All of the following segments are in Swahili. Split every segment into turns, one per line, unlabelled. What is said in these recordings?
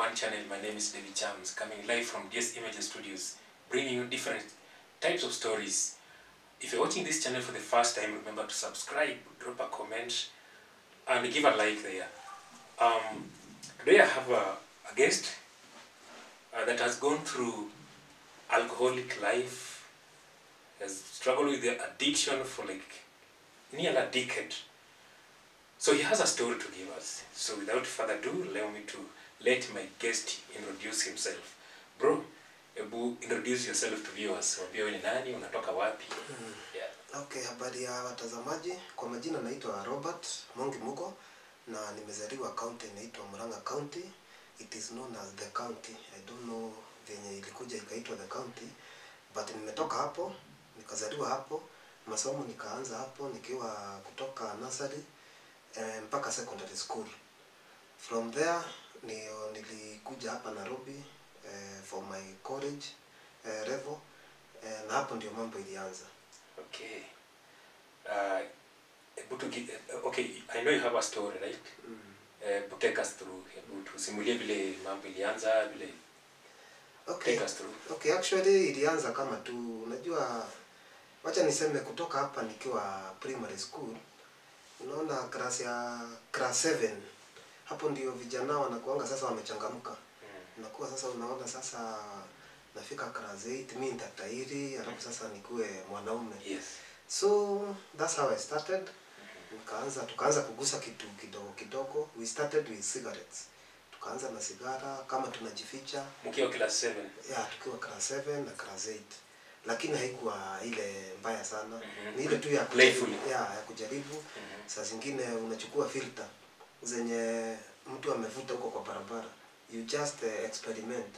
one channel. My name is David Chams, coming live from DS Images Studios, bringing you different types of stories. If you're watching this channel for the first time, remember to subscribe, drop a comment, and give a like there. Um, today I have a, a guest uh, that has gone through alcoholic life, has struggled with the addiction for like nearly a decade. So he has a story to give us. So without further ado, allow me to let my guest introduce himself. Bro, hebu introduce yourself to viewers. Waambie wewe ni nani, unatoka wapi? Yeah.
Okay, habari ya watazamaji. Kwa majina naitwa Robert Mongi Mugo na nimezaliwa county inaitwa Murang'a County. It is known as the county. I don't know venye ilikuja ikaitwa the county, but nimetoka hapo, nikazaliwa hapo, masomo nikaanza hapo nikiwa kutoka nursery eh, mpaka secondary school. From there ndio nilikuja hapa Nairobi eh, for my college eh, level eh, na hapo ndio mambo ilianza.
Okay. Uh, hebu tugi- uh, okay, I know you have a story, right?
Mm.
Uh, take us through. Hebu tusimulie vile mambo ilianza, vile
Okay.
take us through.
Okay, actually ilianza kama tu unajua, wacha niseme kutoka hapa nikiwa primary school, unaona class ya class 7 hapo ndio vijana wanakuanga sasa wamechangamka,
Mm.
unakuwa sasa unaona sasa nafika class 8 mimi nitatairi, alafu sasa nikuwe mwanaume.
Yes.
So that's how I started. Nikaanza tukaanza kugusa kitu kidogo kidogo. We started with cigarettes. Tukaanza na sigara kama tunajificha
Mkiwa class 7.
ya tukiwa class 7 na class 8 lakini haikuwa ile mbaya sana
Mhm.
ni ile tu ya
Playfully.
kujaribu, ya, ya kujaribu
Mhm.
saa zingine unachukua filter zenye mtu amevuta huko kwa barabara you just uh, experiment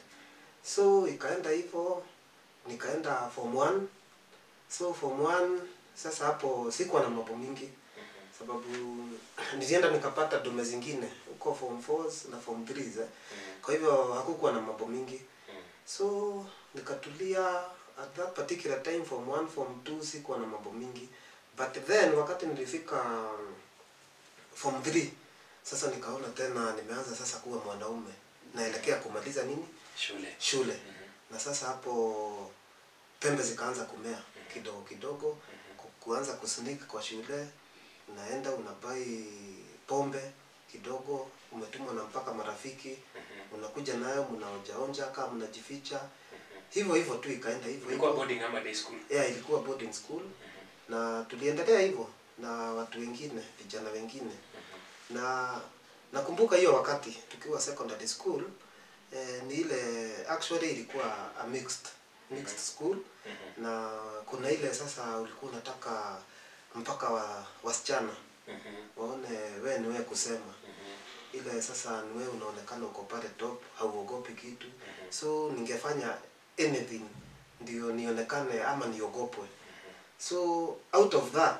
so ikaenda hivyo nikaenda form 1 so form 1 sasa hapo sikuwa na mambo mingi sababu nilienda nikapata dume zingine huko form 4 na form 3 eh.
Mhm.
kwa hivyo hakukuwa na mambo mingi
Mhm.
so nikatulia at that particular time form 1 form 2 sikuwa na mambo mingi but then wakati nilifika um, form 3 sasa nikaona tena nimeanza sasa kuwa mwanaume naelekea kumaliza nini
Shule.
shule
Mhm.
na sasa hapo pembe zikaanza kumea kidogo kidogo
Mhm.
ku- kuanza kusneak kwa shule unaenda unabai pombe kidogo umetumwa na mpaka marafiki
Mhm.
unakuja nayo mnaonjaonja kama mnajificha
Mhm.
hivyo hivyo tu ikaenda hivyo
Ulikuwa
hivyo
boarding ama day school?
yeah, ilikuwa boarding school
Mhm.
na tuliendelea hivyo na watu wengine vijana wengine
Mhm.
na nakumbuka hiyo wakati tukiwa secondary school eh, ni ile actually ilikuwa a mixed mixed school
Mhm.
na kuna ile sasa ulikuwa unataka mpaka wa wasichana
Mhm.
waone we ni wewe kusema
Mhm.
ile sasa ni wewe unaonekana uko pale top hauogopi kitu
Mhm.
so ningefanya anything ndio nionekane ama niogopwe so out of that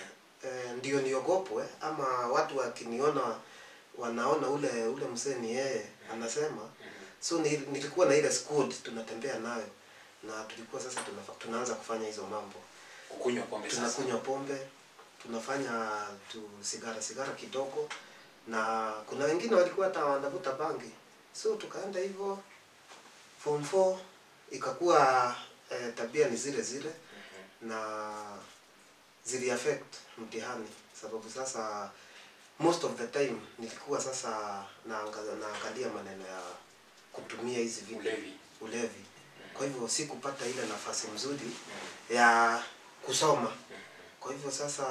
eh, ndio niogopwe ama watu wakiniona wanaona ule ule msee ni yeye anasema so ni, nilikuwa na ile squad tunatembea nayo na tulikuwa sasa tunafa, tunaanza kufanya hizo mambo
Kukunywa pombe sasa.
tunakunywa pombe tunafanya tu sigara sigara kidogo na kuna wengine walikuwa hata wanavuta bangi so tukaenda hivyo form 4 ikakuwa eh, tabia ni zile zile
Mhm.
na zili affect mtihani sababu sasa most of the time nilikuwa sasa naanga- naangalia maneno ya kutumia hizi vitu
Ulevi.
ulevi kwa hivyo sikupata ile nafasi mzuri
Mhm.
ya kusoma kwa hivyo sasa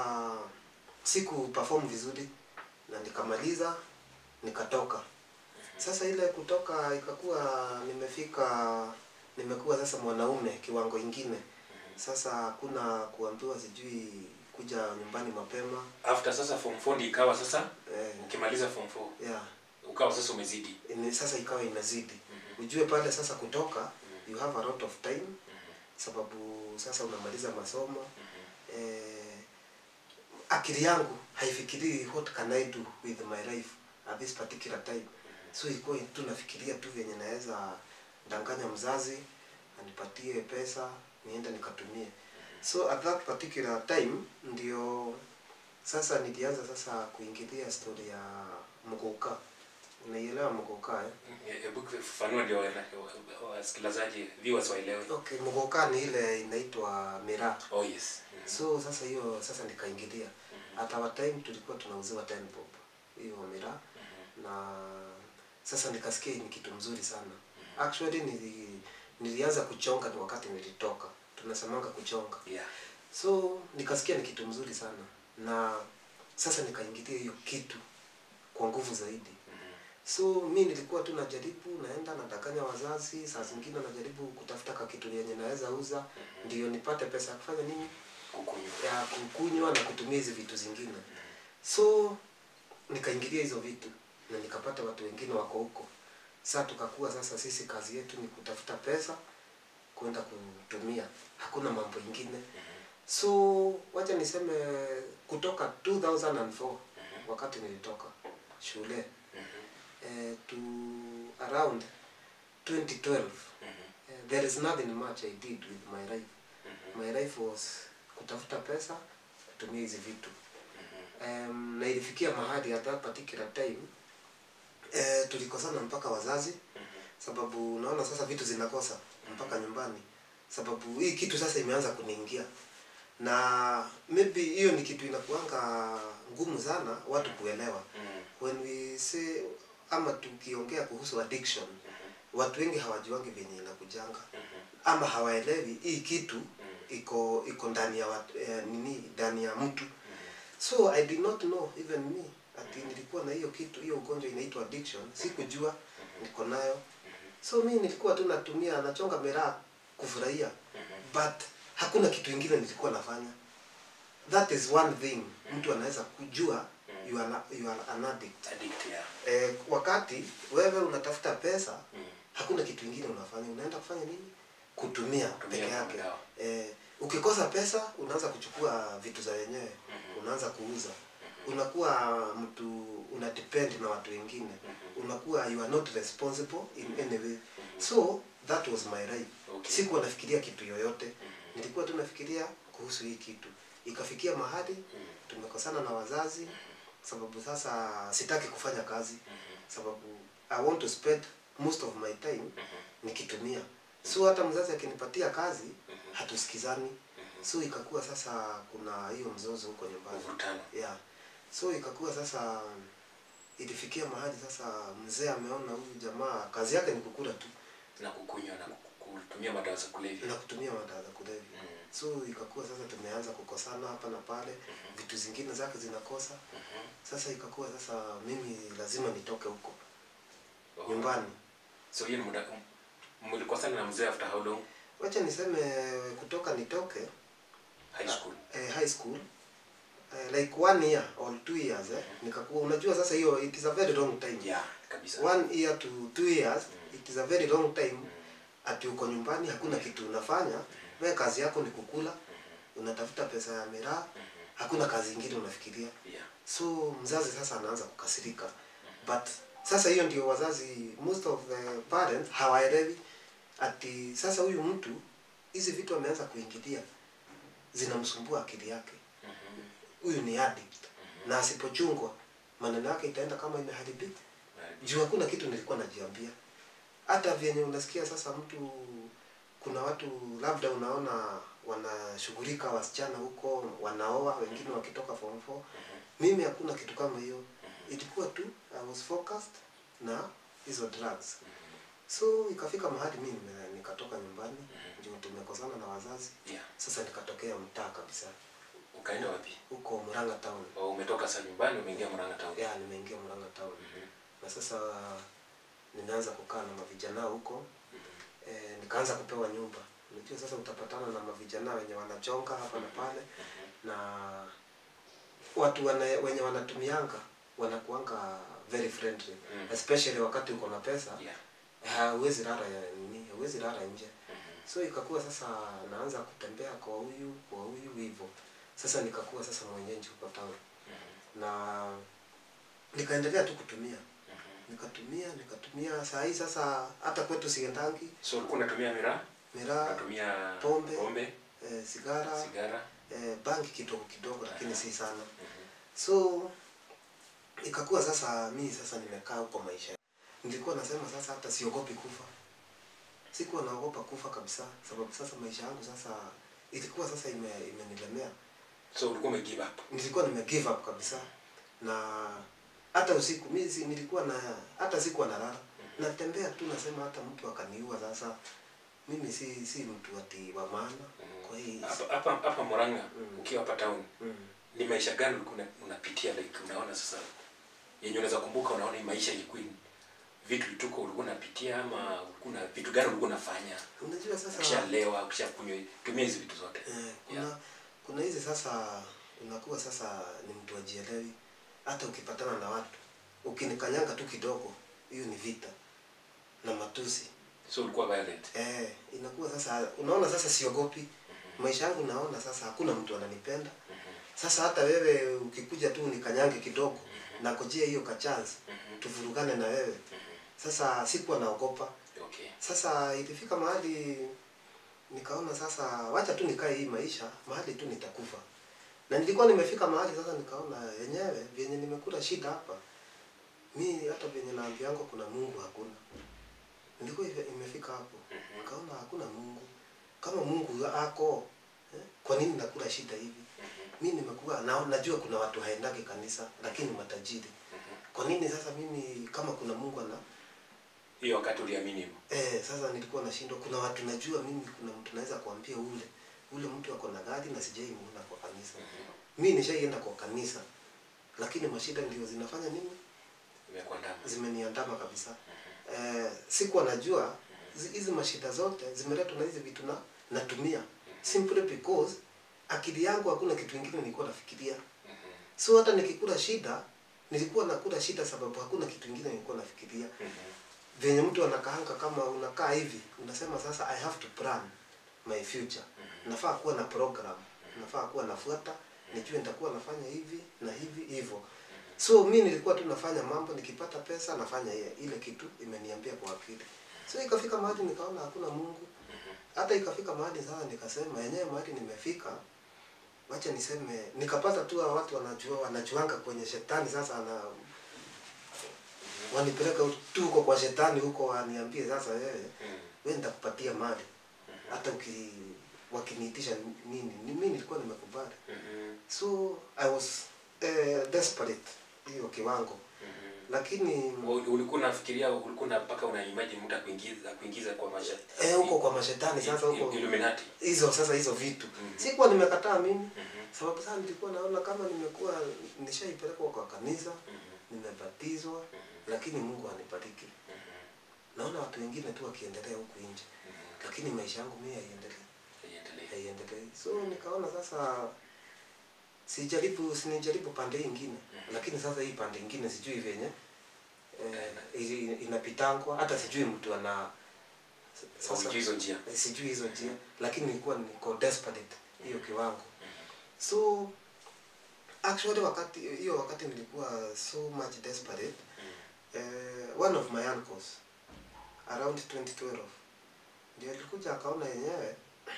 siku perform vizuri na nikamaliza nikatoka sasa ile kutoka ikakuwa nimefika nimekuwa sasa mwanaume kiwango ingine sasa hakuna kuambiwa sijui kuja nyumbani mapema
After sasa form 4 ndio ikawa sasa
eh,
ukimaliza form 4
yeah,
ukawa sasa umezidi.
ime, sasa ikawa imezidi
Mhm.
ujue pale sasa kutoka
Mhm.
you have a lot of time
Mhm.
sababu sasa unamaliza masomo
Mhm.
eh, akili yangu haifikirii what can I do with my life at this particular time so ilikuwa tu nafikiria tu venye naweza danganya mzazi anipatie pesa niende nikatumie so at that particular time ndio sasa nilianza sasa kuingilia story ya mguka unaielewa mgoka eh?
Hebu fafanua ndio wana- wa- wasikilizaji viewers waelewe.
okay mgoka ni ile inaitwa miraa
Oh yes. Mhm.
so sasa hiyo sasa nikaingilia at our time tulikuwa tunauziwa 10 bob hiyo miraa na sasa nikasikia hii ni kitu mzuri sana actually nili, nilianza kuchonga ni wakati nilitoka tunasemanga kuchonga
Yeah.
so nikasikia ni kitu mzuri sana na sasa nikaingilia hiyo kitu kwa nguvu zaidi
Mhm.
so mi nilikuwa tu najaribu naenda nadanganya wazazi saa zingine najaribu kutafuta ka kitu yenye naweza uza ndio nipate pesa ya kufanya nini
Kukunywa.
ya kukunywa na kutumia hizi vitu zingine so nikaingilia hizo vitu na nikapata watu wengine wako huko saa tukakuwa sasa sisi kazi yetu ni kutafuta pesa kwenda kutumia hakuna mambo ingine so wacha niseme kutoka 2004 wakati nilitoka shule eh, to around 2012 eh, there is nothing much I did with my life my life was kutafuta pesa kutumia hizi vitu um, na ilifikia mahali at that particular time eh, tulikosana mpaka wazazi sababu unaona sasa vitu zinakosa mpaka nyumbani sababu hii kitu sasa imeanza kuniingia na maybe hiyo ni kitu inakuanga ngumu sana watu kuelewa when we say ama tukiongea kuhusu addiction watu wengi hawajuangi venye inakujanga ama hawaelewi hii kitu iko iko ndani ya watu, eh, nini ndani ya mtu so i did not know even me ati nilikuwa na hiyo kitu hiyo ugonjwa inaitwa addiction sikujua niko nayo so mi nilikuwa tu natumia nachonga miraa kufurahia but hakuna kitu ingine nilikuwa nafanya that is one thing mtu anaweza kujua you are, you are an addict
Addict, yeah.
eh, wakati wewe unatafuta pesa
Mm.
hakuna kitu ingine unafanya unaenda kufanya nini kutumia
Kutumia
peke yake
mtandao.
eh, ukikosa pesa unaanza kuchukua vitu za wenyewe unaanza kuuza unakuwa mtu una depend na watu wengine unakuwa you are not responsible in any way so that was my life
Okay.
sikuwa nafikiria kitu yoyote nilikuwa tu nafikiria kuhusu hii kitu ikafikia mahali tumekosana na wazazi sababu sasa sitaki kufanya kazi sababu i want to spend most of my time nikitumia so hata mzazi akinipatia kazi hatusikizani so ikakuwa sasa kuna hiyo mzozo huko nyumbani
Mvutano.
yeah so ikakuwa sasa ilifikia mahali sasa mzee ameona huyu jamaa kazi yake ni kukula tu
na kukunywa na ku- kutumia madawa za kulevya.
na kutumia madawa za kulevya
Mm.
so ikakuwa sasa tumeanza kukosana hapa na pale vitu zingine zake zinakosa sasa ikakuwa sasa mimi lazima nitoke huko
Oh.
nyumbani
So hiyo ni muda mlikosana na mzee after how long?
wacha niseme kutoka nitoke
High school.
eh, high school eh, like one year or two years eh, nikakuwa unajua sasa hiyo it is a very long time
Yeah, kabisa.
one year to two years it is a very long time ati uko nyumbani hakuna kitu unafanya wewe kazi yako ni kukula unatafuta pesa ya miraa hakuna kazi ingine unafikiria
Yeah.
so mzazi sasa anaanza kukasirika but sasa hiyo ndio wazazi most of the parents hawaelewi ati sasa huyu mtu hizi vitu ameanza kuingilia zinamsumbua akili yake huyu ni addict na asipochungwa maneno yake itaenda kama imeharibika juu hakuna kitu nilikuwa najiambia hata vyenye unasikia sasa mtu kuna watu labda unaona wanashughulika wasichana huko wanaoa wengine wakitoka form 4 mimi hakuna kitu kama hiyo ilikuwa tu I was focused na hizo drugs so ikafika mahali mimi nime- nikatoka nyumbani ndio tumekosana na wazazi
Yeah.
sasa nikatokea mtaa kabisa
Ukaenda wapi?
huko Murang'a town
Oh, umetoka sasa nyumbani umeingia Murang'a town.
ya nimeingia Murang'a town
Mhm.
na sasa ninaanza kukaa na mavijana huko e, nikaanza kupewa nyumba unajua sasa utapatana na mavijana wenye wanachonga hapa na pale na watu wana, wenye wanatumianga wanakuanga very friendly
Mm.
especially wakati uko na pesa
Yeah.
hauwezi lala ya nini hauwezi lala nje
Mhm.
so ikakuwa sasa naanza kutembea kwa huyu kwa huyu hivyo sasa nikakuwa sasa mwenyeji huko town
Mhm.
na nikaendelea tu kutumia
Mhm.
nikatumia nikatumia saa hii sasa hata kwetu siendangi
So ulikuwa unatumia miraa?
miraa
Unatumia
pombe.
pombe,
eh, sigara
sigara?
eh, bangi kidogo kidogo lakini si sana
Mhm.
so ikakuwa sasa mii sasa nimekaa huko maisha nilikuwa nasema sasa hata siogopi kufa sikuwa naogopa kufa kabisa sababu sasa maisha yangu sasa ilikuwa sasa ime, imenilemea
so ulikuwa ume give up
nilikuwa nime give up kabisa na hata usiku mi si, nilikuwa na hata sikuwa nalala natembea tu nasema hata mtu akaniua sasa mimi si si mtu ati wa maana kwa hii
hapa hapa hapa Murang'a
Mm.
ukiwa hapa town
mm.
ni maisha gani ulikuwa una- unapitia like unaona sasa yenye unaweza kumbuka unaona hii maisha ilikuwa ni- vitu vituko ulikuwa unapitia ama ulikuwa na vitu gani ulikuwa unafanya
unajua sasa
ukishalewa ukishakunywa tumia hizi vitu zote
Eh, kuna
Yeah.
kuna hizi sasa unakuwa sasa ni mtu ajielewi hata ukipatana na watu ukinikanyanga tu kidogo hiyo ni vita na matusi
so ulikuwa violent
eh, inakuwa sasa unaona sasa siogopi maisha yangu naona sasa hakuna mtu ananipenda sasa hata wewe ukikuja tu unikanyange kidogo nakojea hiyo kachance tuvurugane na wewe sasa sikuwa naogopa
okay
sasa ilifika mahali nikaona sasa wacha tu nikae hii maisha mahali tu nitakufa na nilikuwa nimefika mahali sasa nikaona yenyewe vyenye nimekula shida hapa mi hata vyenye naambiango kuna mungu hakuna nilikuwa ife- imefika hapo nikaona hakuna mungu kama mungu ako eh, kwa nini nakula shida hivi mi nimekuwa na, najua kuna watu haendagi kanisa lakini matajiri kwa nini sasa mimi kama kuna mungu ana
hiyo wakati uliamini hivyo
Eh, sasa nilikuwa nashindwa. Kuna watu najua mimi, kuna mtu naweza kuambia ule ule mtu ako na gari na sijaimuona kwa kanisa. Mi nishaienda kwa kanisa, lakini mashida ndio zinafanya nini,
imekuandama
zimeniandama kabisa. Eh, sikuwa najua zi- hizi mashida zote zimeletwa na hizi vitu na natumia simply because akili yangu hakuna kitu kingine nilikuwa nafikiria. So hata nikikula shida nilikuwa nakula shida sababu hakuna kitu kingine nilikuwa nafikiria venye mtu anakaanga kama unakaa hivi unasema sasa i have to plan my future nafaa kuwa na program nafaa kuwa nafuata nijue nitakuwa nafanya hivi na hivi hivyo so mi nilikuwa tu nafanya mambo nikipata pesa nafanya ile, ile kitu imeniambia kwa akili so ikafika mahali nikaona hakuna mungu hata ikafika mahali sasa nikasema yenyewe mahali nimefika wacha niseme nikapata tu hawa watu wanajua wanajuanga kwenye shetani sasa ana wanipeleka tu huko kwa shetani huko waniambie sasa wewe wewe nitakupatia mali hata uki wakiniitisha nini ni mimi nilikuwa nimekubali so i was uh, desperate hiyo kiwango lakini
ulikuwa unafikiria ulikuwa na mpaka una imagine mtu akuingiza kuingiza kwa maisha
eh, huko kwa mashetani sasa huko
Illuminati
hizo sasa hizo vitu
Mhm.
sikuwa nimekataa mimi
Mhm.
sababu sasa nilikuwa naona kama nimekuwa nishaipelekwa kwa kanisa
Mhm.
nimebatizwa
Mhm.
lakini mungu anibariki
Mhm.
naona watu wengine tu wakiendelea huku nje
Mhm.
lakini maisha yangu mimi haiendelei
Iendelee.
haiendelei so nikaona sasa sijaribu sinijaribu pande hii ingine lakini sasa hii pande ingine sijui venye eh, ili- inapitangwa hata sijui mtu ana sasa
Haujui hizo njia
eh, sijui hizo njia lakini nilikuwa niko desperate hiyo kiwango so actually wakati hiyo wakati nilikuwa so much desperate eh, one of my uncles around 2012 ndio alikuja akaona yenyewe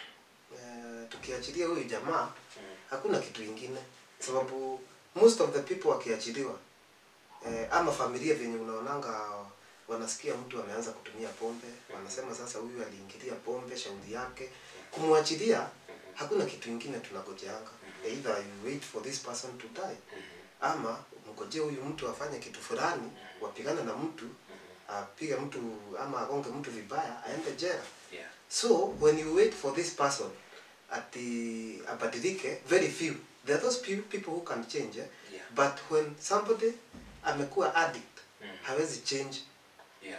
eh, tukiachilia huyu jamaa hakuna kitu ingine sababu most of the people wakiachiliwa eh, ama familia venye unaonanga wanasikia mtu ameanza kutumia pombe wanasema sasa huyu aliingilia pombe shauri yake kumwachilia hakuna kitu ingine tunagojeanga either you wait for this person to die ama mgojee huyu mtu afanye kitu fulani wapigane na mtu apige mtu ama agonge mtu vibaya aende jera
Yeah.
so when you wait for this person ati abadilike very few there are those few people who can change eh?
Yeah.
but when somebody amekuwa addict
Mm.
hawezi change
Yeah.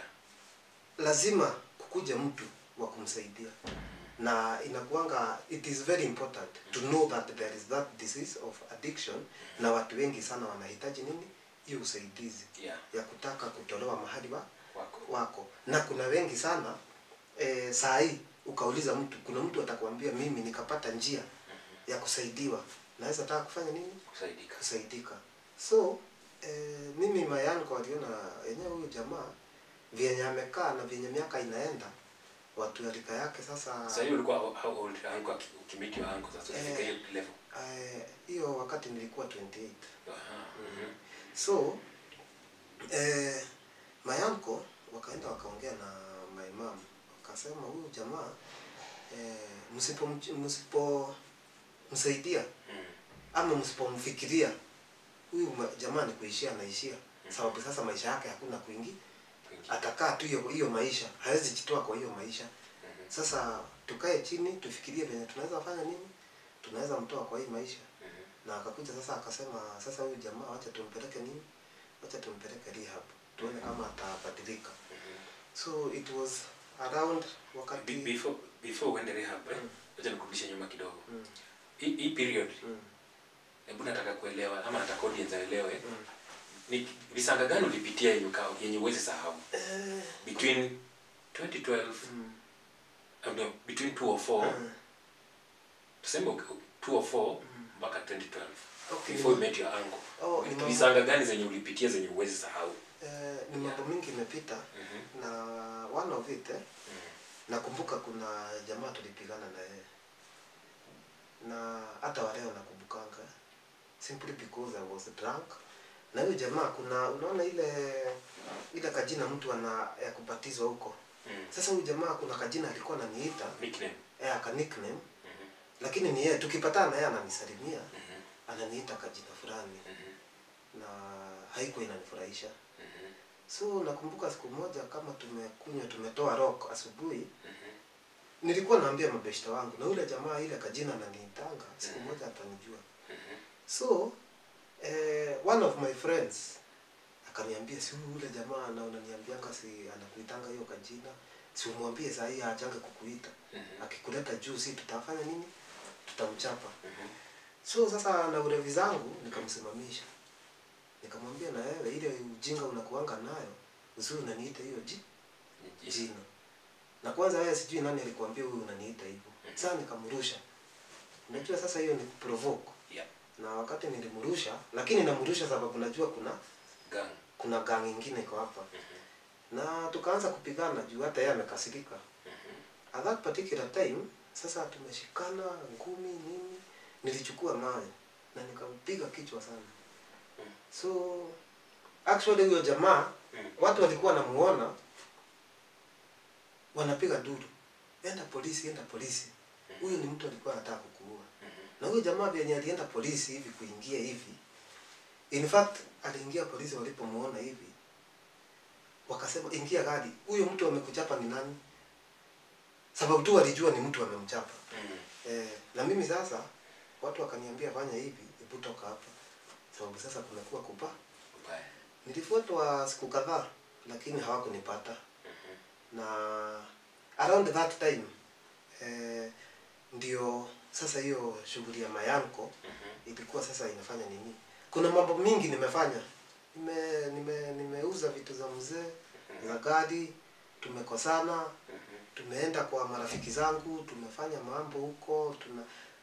lazima kukuja mtu wa kumsaidia na inakuanga it is very important to know that there is that disease of addiction na watu wengi sana wanahitaji nini hiyo usaidizi
Yeah.
ya kutaka kutolewa mahali wa,
Wako.
wako na kuna wengi sana e, saa hii ukauliza mtu kuna mtu atakwambia mimi nikapata njia ya kusaidiwa naweza taka kufanya nini
Kusaidika.
kusaidika so e, mimi mayanko waliona yenyewe huyu jamaa vyenye amekaa na vyenye miaka inaenda watu ya rika yake sasa
Sasa hiyo ulikuwa how- how old uncle aki- ukimiti wa uncle sasa ulifika hiyo level.
eh, hiyo wakati nilikuwa 28
Aha. Mhm.
so eh, my uncle wakaenda wakaongea na my mom wakasema huyu jamaa eh, msipo msipo msaidia
Mm.
ama msipomfikiria huyu ma- jamaa ni kuishia anaishia sababu sasa maisha yake hakuna kuingi
Kwingi.
atakaa tu hiyo hiyo maisha hawezi jitoa kwa hiyo maisha
Mhm.
sasa tukae chini tufikirie venye tunaweza fanya nini tunaweza mtoa kwa hii maisha
Mhm.
na akakuja sasa akasema sasa huyu jamaa wacha tumpeleke nini wacha tumpeleke rehab tuone kama atabadilika
Mhm.
so it was around
Be-
wakati
before before uende rehab eh,
Mm.
wacha nikurudishe nyuma kidogo
mm,
hii hii period
mm,
hebu nataka kuelewa ama nataka audience aelewe
mm.
ni visanga gani ulipitia yenye uka- yenye uwezi sahau
Eh,
between 2012
mm,
uh, no, between 204
mm,
tuseme uki- 204
mm.
mpaka 2012
Okay,
before you
ni-
met your uncle
oh, ni mambo-
visanga gani zenye ulipitia zenye uwezi sahau
eh, ni mambo mingi imepita
Mhm.
na one of it eh,
Mhm.
nakumbuka kuna jamaa tulipigana na yeye na hata waleo nakumbukanga simply because I was drunk na huyo jamaa kuna unaona ile ile kajina mtu ana ya kubatizwa huko
Mhm.
sasa huyu jamaa kuna kajina alikuwa ananiita
nickname
eh, aka nickname
Mhm.
lakini ni yeye tukipatana na yeye ananisalimia
Mhm.
ananiita kajina fulani
Mhm.
na haikuwa inanifurahisha
Mhm.
so nakumbuka siku moja kama tumekunywa tumetoa rock asubuhi
Mhm.
nilikuwa naambia mabeshta wangu na yule jamaa ile kajina ananiitanga siku moja atanijua
Mhm.
so eh, one of my friends akaniambia si huyu yule jamaa na unaniambianga si anakuitanga hiyo kajina si umwambie saa hii ajange kukuita
Mhm.
akikuleta juu si tutafanya nini tutamchapa
Mhm.
so sasa na ulevi zangu nikamsimamisha nikamwambia na wewe ile ujinga unakuanga nayo usiwe unaniita hiyo ji
Yes.
jina na kwanza wewe sijui nani alikuambia huyu unaniita hivyo
Mhm.
sasa nikamrusha unajua sasa hiyo ni provoke
Yeah.
na wakati nilimrusha lakini namrusha sababu najua kuna
Gang.
kuna gang ingine iko hapa
Mhm.
na tukaanza kupigana juu hata yeye amekasirika
Mhm.
at that particular time sasa tumeshikana ngumi nini nilichukua mawe na nikampiga kichwa sana
Mm.
so actually huyo jamaa
Mm.
watu walikuwa wanamuona wanapiga duru enda polisi enda polisi huyu ni mtu alikuwa anataka kukuua
Mhm.
na huyu jamaa vyenye alienda polisi hivi kuingia hivi in fact aliingia polisi walipomuona hivi wakasema ingia gari huyo mtu amekuchapa ni nani sababu tu walijua ni mtu amemchapa
Mhm.
eh, na mimi sasa watu wakaniambia fanya hivi hebu toka hapa sababu sasa kumekuwa kupa
Ubaya.
nilifuatwa siku kadhaa lakini hawakunipata
Mhm.
na around that time eh, ndio sasa hiyo shughuli ya mayanko
Mhm.
ilikuwa sasa inafanya nini kuna mambo mingi nimefanya nime nime nimeuza vitu za mzee za gari tumekosana
Mhm.
tumeenda kwa marafiki zangu tumefanya mambo huko tuna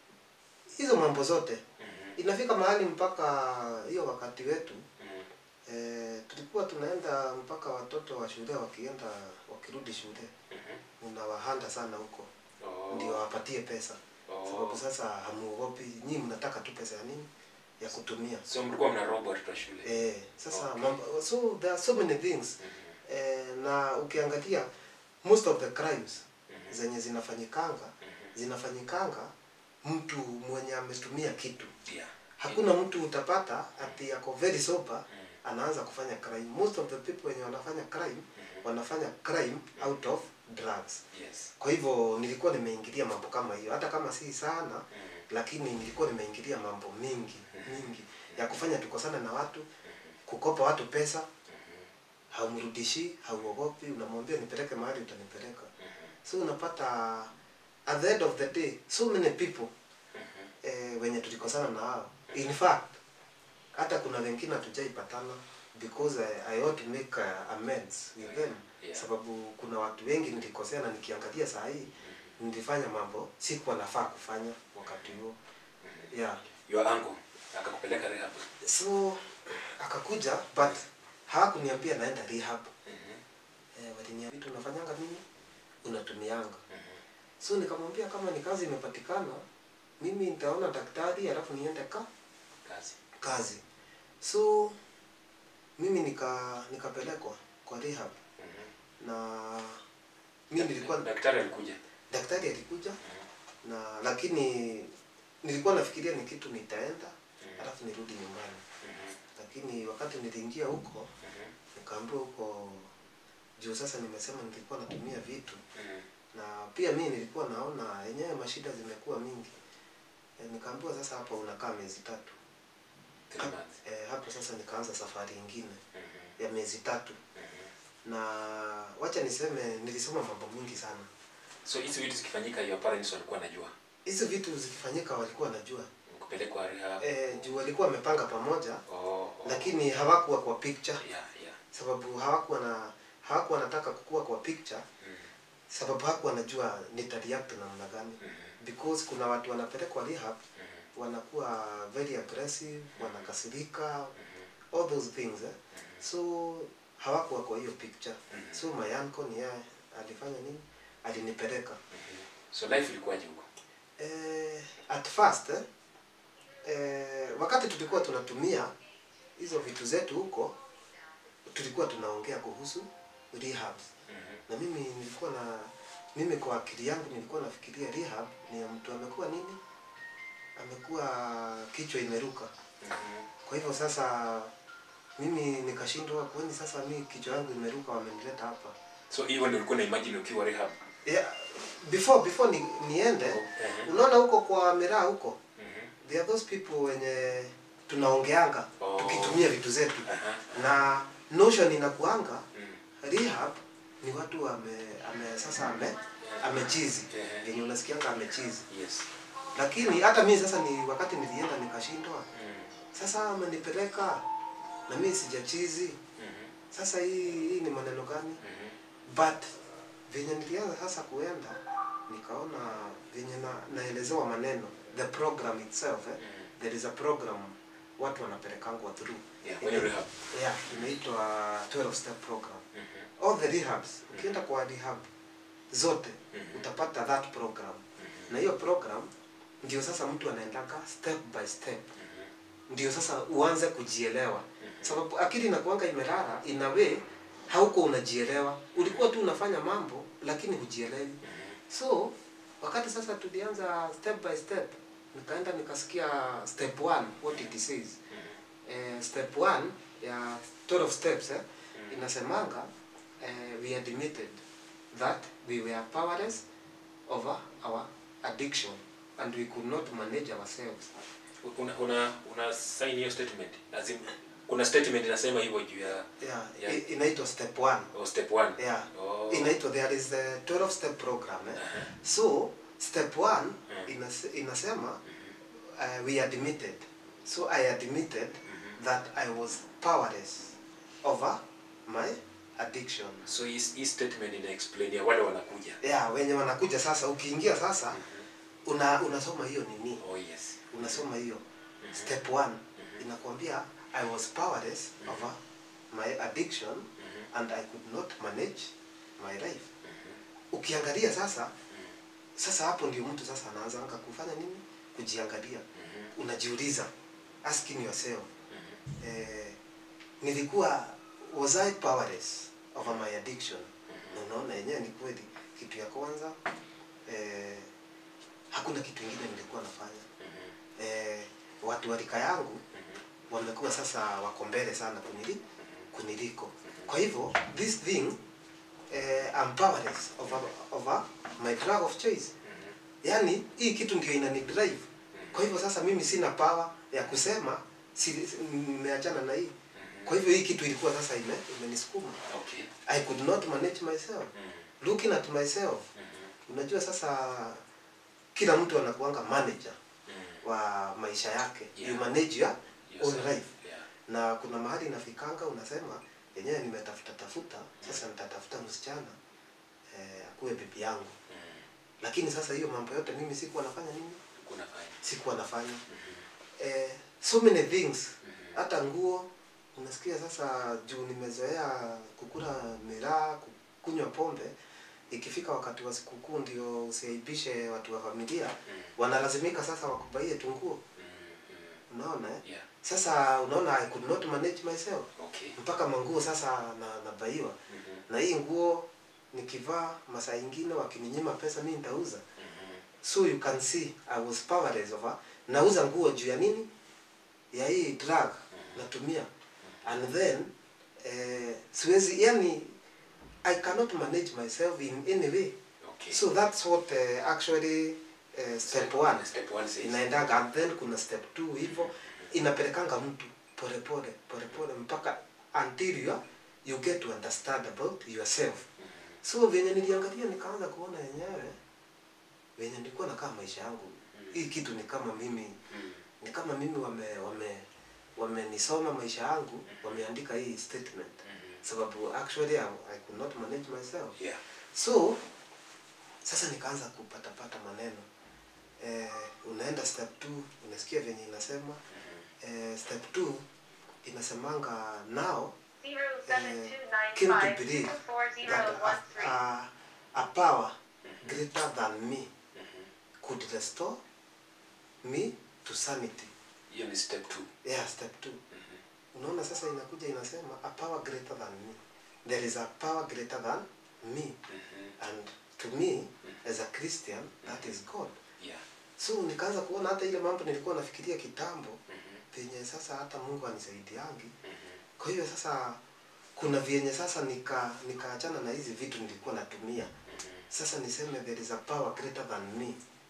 hizo mambo zote
Mhm.
inafika mahali mpaka hiyo wakati wetu
Mhm.
e, tulikuwa tunaenda mpaka watoto wa shule wakienda wakirudi shule
Mhm.
unawahanda sana huko
Oh.
ndio wapatie pesa
Oh.
sababu sasa hamuogopi nyinyi mnataka tu pesa ya nini ya kutumia
so mlikuwa mnaroba watoto wa shule
eh, sasa
Okay.
mambo, so there are so many things
Mhm.
eh, na ukiangalia most of the crimes
Mhm.
zenye zinafanyikanga
Mhm.
zinafanyikanga mtu mwenye ametumia kitu
Yeah.
hakuna mtu utapata ati yako very sober
Mhm.
anaanza kufanya crime most of the people wenye wanafanya crime
Mhm.
wanafanya crime out of drugs
Yes.
kwa hivyo nilikuwa nimeingilia mambo kama hiyo hata kama si sana
Mhm.
lakini nilikuwa nimeingilia mambo mingi
Mhm.
mingi ya kufanya tukosana na watu
Mhm.
kukopa watu pesa
Mhm.
haumrudishi hauogopi unamwambia nipeleke mahali utanipeleka
Mhm.
so unapata at the end of the day so many people
Mhm.
eh, wenye tulikosana na hao in fact hata kuna wengine hatujaipatana because I, I ought to make uh, amends with them
Yeah.
sababu kuna watu wengi nilikosea na nikiangalia saa hii nilifanya mambo sikuwa nafaa kufanya wakati huo
Mhm.
yeah
Your uncle akakupeleka rehab.
so akakuja but hawakuniambia naenda rehab
Mhm.
eh, waliniambia vitu unafanyanga nini unatumianga
Mhm.
so nikamwambia kama ni kazi imepatikana mimi nitaona daktari alafu niende ka
Kazi.
kazi so mimi nika nikapelekwa kwa rehab
Mhm.
na mi nilikuwa
daktari alikuja
daktari alikuja na lakini nilikuwa nafikiria ni kitu nitaenda alafu nirudi nyumbani lakini wakati niliingia huko nikaambiwa huko juu sasa nimesema nilikuwa natumia vitu na pia mi nilikuwa naona yenyewe mashida zimekuwa mingi e, nikaambiwa sasa hapa unakaa miezi tatu
Three months.
e, hapo sasa nikaanza safari ingine ya miezi tatu na wacha niseme nilisoma mambo mingi sana
so hizi vitu zikifanyika your parents walikuwa najua
hizi vitu zikifanyika walikuwa najua
kupelekwa rehab
e, juu walikuwa wamepanga pamoja
oh, oh.
lakini hawakuwa kwa picture
yeah, yeah.
sababu hawakuwa na hawakuwa wanataka kukua kwa picture
Mm,
sababu hawakuwa wanajua nitareact namna gani
mm,
because kuna watu wanapelekwa rehab
mm,
wanakuwa very aggressive wanakasirika
mm,
all those things eh? so hawakuwa kwa hiyo picture
Mhm.
so my uncle ni yeye alifanya nini alinipeleka
mhm. so life ilikuwaje huko
eh, at first eh, eh, wakati tulikuwa tunatumia hizo vitu zetu huko tulikuwa tunaongea kuhusu rehab
Mhm,
na mimi nilikuwa na mimi kwa akili yangu nilikuwa nafikiria rehab ni ya mtu amekuwa nini amekuwa kichwa imeruka
mhm,
kwa hivyo sasa mimi nikashindwa kwani sasa mi kichwa yangu imeruka wamenileta hapa
so hivyo ndio ulikuwa na imagine ukiwa rehab
yeah, before before ni, niende
Mhm,
unaona huko kwa miraa huko
mhm,
there are those people wenye tunaongeanga
Oh.
tukitumia vitu zetu
aha,
na notion inakuanga
mm,
rehab ni watu ame, ame sasa ame amechizi
Ehe.
yenye unasikianga amechizi
yes
lakini hata mimi sasa ni wakati nilienda nikashindwa
Mm,
sasa amenipeleka na mimi sijachizi
mhm,
sasa hii hii ni maneno gani
mhm,
but venye nilianza sasa kuenda nikaona venye na, naelezewa maneno the program itself eh?
mhm.
there is a program watu wanapelekangwa through
Yeah, kwenye rehab
yeah inaitwa 12 step program
Mhm,
all the rehabs ukienda kwa rehab zote
Mhm.
utapata that program
mhm,
na hiyo program ndio sasa mtu anaendaka step by step
mhm,
ndio sasa uanze kujielewa
mhm.
sababu akili inakuanga imelala in a way hauko unajielewa ulikuwa tu unafanya mambo lakini hujielewi so wakati sasa tulianza step by step nikaenda nikasikia step one what it says eh, step one ya 12 steps eh, inasemanga eh, we admitted that we were powerless over our addiction and we could not manage ourselves
una una una sign hiyo statement as in, kuna statement inasema hivyo juu ya
yeah,
Yeah.
i- inaitwa step one
oh, step one
yeah
oh.
inaitwa there is a 12 step program eh?
Aha.
so step one
Mm.
inas, inasema uh, we admitted so i admitted that i was powerless over my addiction
so hii hii statement ina explain ya wale wanakuja
yeah wenye wanakuja sasa ukiingia sasa una unasoma hiyo nini
oh yes
unasoma hiyo step one inakwambia i was powerless over my addiction and i could not manage my life ukiangalia sasa sasa hapo ndio mtu sasa anaanza kufanya nini kujiangalia unajiuliza asking yourself eh, nilikuwa was I powerless over my addiction na unaona yenyewe ni kweli kitu ya kwanza eh, hakuna kitu ingine nilikuwa nafanya eh, watu wa rika yangu wamekuwa sasa wako mbele sana kunili, kuniliko kwa hivyo this thing eh, I'm powerless over, over my drug of choice yaani hii kitu ndio inani drive kwa hivyo sasa mimi sina power ya kusema si- si- nimeachana na hii kwa hivyo hii kitu ilikuwa sasa ime imenisukuma
okay
i could not manage myself looking at myself unajua sasa kila mtu anakuanga manager wa maisha yake
Yeah.
you manage your own
Yourself.
life
yeah
na kuna mahali nafikanga unasema yenyewe nimetafuta tafuta sasa nitatafuta msichana eh, akuwe bibi yangu lakini sasa hiyo mambo yote mimi sikuwa nafanya nini
kuna fine
sikuwa nafanya eh, so many things hata nguo unasikia sasa juu nimezoea kukula miraa ku- kunywa pombe ikifika wakati wa sikukuu ndio usiaibishe watu wa familia wanalazimika sasa wakubaie tu nguo unaona eh?
yeah
sasa unaona i could not manage myself
okay
mpaka manguo sasa na nabaiwa na hii nguo nikivaa masaa ingine wakininyima pesa mi nitauza
Mhm.
so you can see i was powerless over nauza nguo juu ya nini ya hii drug natumia and then eh, siwezi yani i cannot manage myself in any way
Okay.
so that's what uh, actually uh, step one
Step one says.
inaendaga and then kuna step two hivyo inapelekanga mtu polepole polepole mpaka until you, you get to understand about yourself
Mhm.
so venye niliangalia nikaanza kuona yenyewe venye nilikuwa nakaa maisha yangu hii kitu ni kama mimi
Mhm.
ni kama mimi wame wame wamenisoma maisha yangu wameandika hii statement
Mhm.
sababu actually I, I could not manage myself
Yeah.
so sasa nikaanza kupatapata maneno eh, unaenda step two unasikia venye inasema
Mhm.
eh, step two inasemanga now
Zero
eh,
seven two nine
came to
five
believe
two four zero
that
one
a,
three.
a, a power greater than me
Mhm.
could restore me to sanity
Hiyo ni step two.
yeah step two
Mhm.
unaona sasa inakuja inasema a power greater than me there is a power greater than me
Mhm.
and to me as a christian that is god
Yeah.
so nikaanza kuona hata ile mambo nilikuwa nafikiria kitambo
Mhm.
penye sasa hata mungu anisaidiangi
Mhm.
kwa hiyo sasa kuna vyenye sasa nika nikaachana na hizi vitu nilikuwa natumia
Mhm.
sasa niseme there is a power greater than me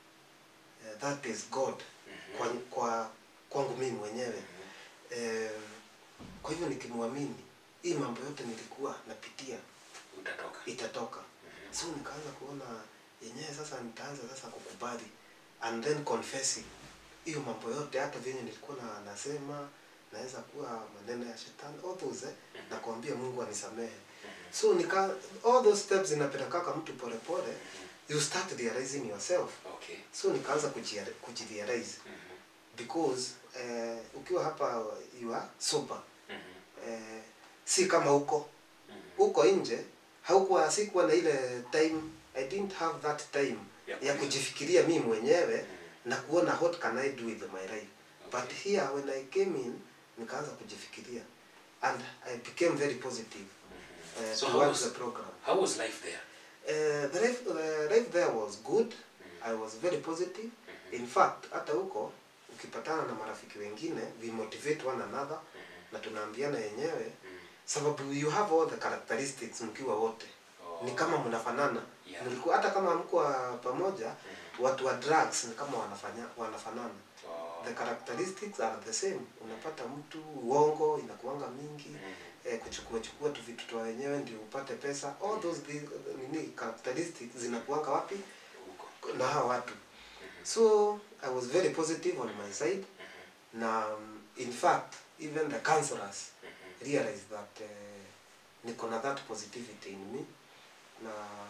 uh, that is god
Mhm.
kwa, kwa kwangu mimi mwenyewe
Mhm.
eh, kwa hivyo nikimwamini hii mambo yote nilikuwa napitia
Utatoka.
itatoka
Mhm.
so nikaanza kuona yenyewe sasa nitaanza sasa kukubali and then confessing hiyo mambo yote hata vyenye nilikuwa na nasema naweza kuwa maneno ya shetani all those eh, na kuambia mungu anisamehe
Mhm.
so nika all those steps zinapelekaka mtu polepole you start realizing yourself
Okay.
so nikaanza kujia- kujirealize
Mhm.
because eh, ukiwa hapa you are sober
Mhm.
eh, si kama huko
Mhm.
huko nje haukuwa sikuwa na ile time i didn't have that time
Ya
ya
kuji-
kujifikiria mimi mwenyewe
Mhm.
na kuona what can i do with my life
Okay.
but here when i came in nikaanza kujifikiria and i became very positive
Mhm.
uh,
So how
towards
was,
the program
how was life there?
uh, the, life, uh, life there was good
Mhm.
i was very positive
Mhm.
in fact hata huko ukipatana na marafiki wengine we motivate one another
Mhm.
na tunaambiana yenyewe
Mhm.
sababu you have all the characteristics mkiwa wote
Oh.
ni kama mnafanana
Yeah.
mlikuwa hata kama mkuwa pamoja
Mhm.
watu wa drugs ni kama wanafanya wanafanana
Oh.
the characteristics are the same unapata mtu uongo inakuanga mingi
Mhm.
eh, kuchukua chukua tu vitu twa wenyewe ndio upate pesa all those thi- nini characteristics zinakuanga wapi
Huko.
na hawa watu
Mhm.
so i was very positive on my side
Mhm.
na um, in fact even the counselors
Mhm.
realize that uh, niko na that positivity in me na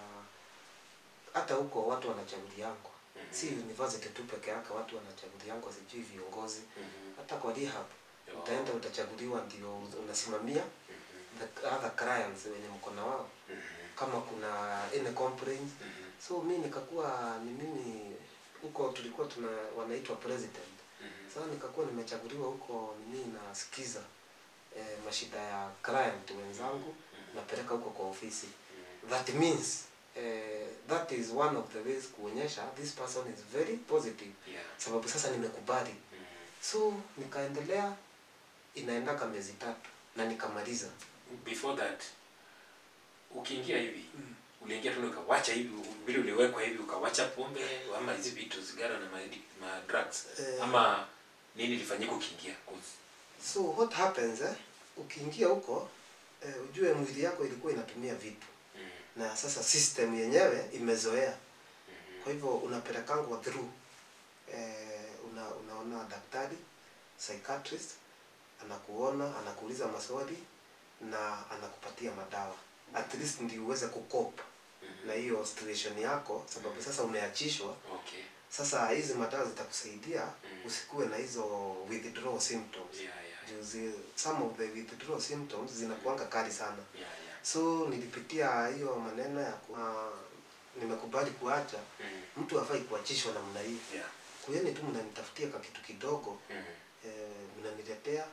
hata huko watu wanachaguliangwa
Mhm.
si university tu peke yake watu wanachaguliangwa sijui viongozi
Mhm.
hata kwa rehab
Oh.
utaenda utachaguliwa ndio unasimamia
Mhm.
the other clients wenye mko na wao
Mhm.
kama kuna any complaints
Mhm.
so mi nikakuwa ni mimi huko tulikuwa tuna wanaitwa president
Mhm.
sasa nikakuwa nimechaguliwa huko mimi nasikiza eh, mashida ya client wenzangu
Mhm.
napeleka huko kwa ofisi
Mhm.
that means eh, that is one of the ways kuonyesha this person is very positive
Yeah.
sababu sasa nimekubali
Mhm.
so nikaendelea inaendaka miezi tatu na nikamaliza
before that ukiingia hivi uliingia tu ukawacha hivi vile uliwekwa hivi ukawacha pombe ama hizi vitu sigara na ma, ma drugs
Eh.
ama nini ilifanyika ukiingia 'Cause-
so what happens eh, ukiingia huko eh, ujue mwili yako ilikuwa inatumia vitu
Mhm.
na sasa system yenyewe imezoea
Mhm.
kwa hivyo unapelekangwa through eh, una, unaona daktari psychiatrist anakuona anakuuliza maswali na anakupatia madawa at least ndio uweze kucope
Mhm.
na hiyo situation yako sababu sasa umeachishwa
okay
sasa hizi madawa zitakusaidia
Mm.
usikuwe na hizo withdrawal symptoms
yeah yeah
Juu zi- some of the withdrawal symptoms zinakuanga kali sana
yeah yeah
so nilipitia hiyo maneno ya ku, uh, nimekubali kuacha
Mhm.
mtu hafai kuachishwa namna hii
yeah
kuyeni tu mnanitafutia ka kitu kidogo
Mhm.
eh, mnaniletea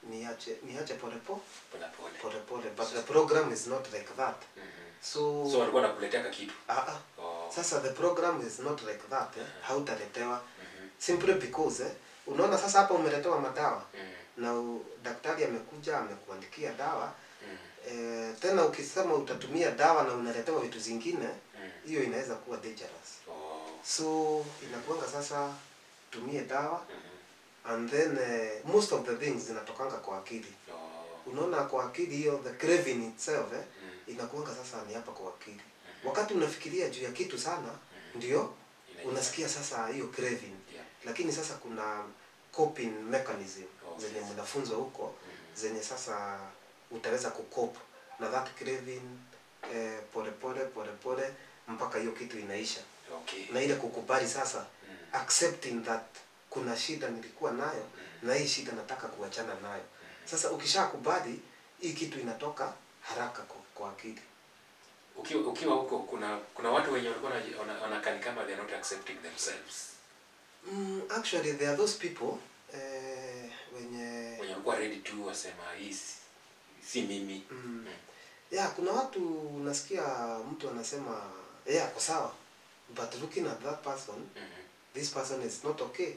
niache niache pole po
pole pole
pole pole but the program is not like that
Mhm.
so,
so walikuwa nakuletea kakitu
ah, ah.
oh.
sasa the program is not like that eh? hautaletewa
Mhm.
simply because eh? unaona sasa hapa umeletewa madawa
Mhm.
na u, daktari amekuja amekuandikia dawa
Mhm.
eh, tena ukisema utatumia dawa na unaletewa vitu zingine
Mhm.
hiyo inaweza kuwa dangerous
Oh.
so inakuanga sasa tumie dawa
Mhm.
and then eh, most of the things zinatokanga kwa akili
Oh.
unaona kwa akili hiyo the craving itself eh,
Mhm.
inakuanga sasa ni hapa kwa akili wakati unafikiria juu ya kitu sana ndio
Inaisha.
unasikia sasa hiyo craving
Yeah.
lakini sasa kuna coping mechanism
Oh,
zenye
yes.
mnafunzwa huko
Mhm.
zenye sasa utaweza kucope na that craving eh, pole pole pole pole mpaka hiyo kitu inaisha
Okay.
na ile kukubali sasa
Mhm.
accepting that kuna shida nilikuwa nayo
Mhm.
na hii shida nataka kuachana nayo sasa ukishakubali hii kitu inatoka haraka kwa, kwa akili
ukiwa ukiwa huko kuna kuna watu wenye walikuwa wanaji- wana- wanakani kama they are not accepting themselves
mm, actually there are those people eh, wenye
wenye walikuwa ready tu wasema hii si- si mimi
mm,
Mm.
yeah kuna watu unasikia mtu anasema yeah ako sawa but looking at that person
Mhm.
this person is not okay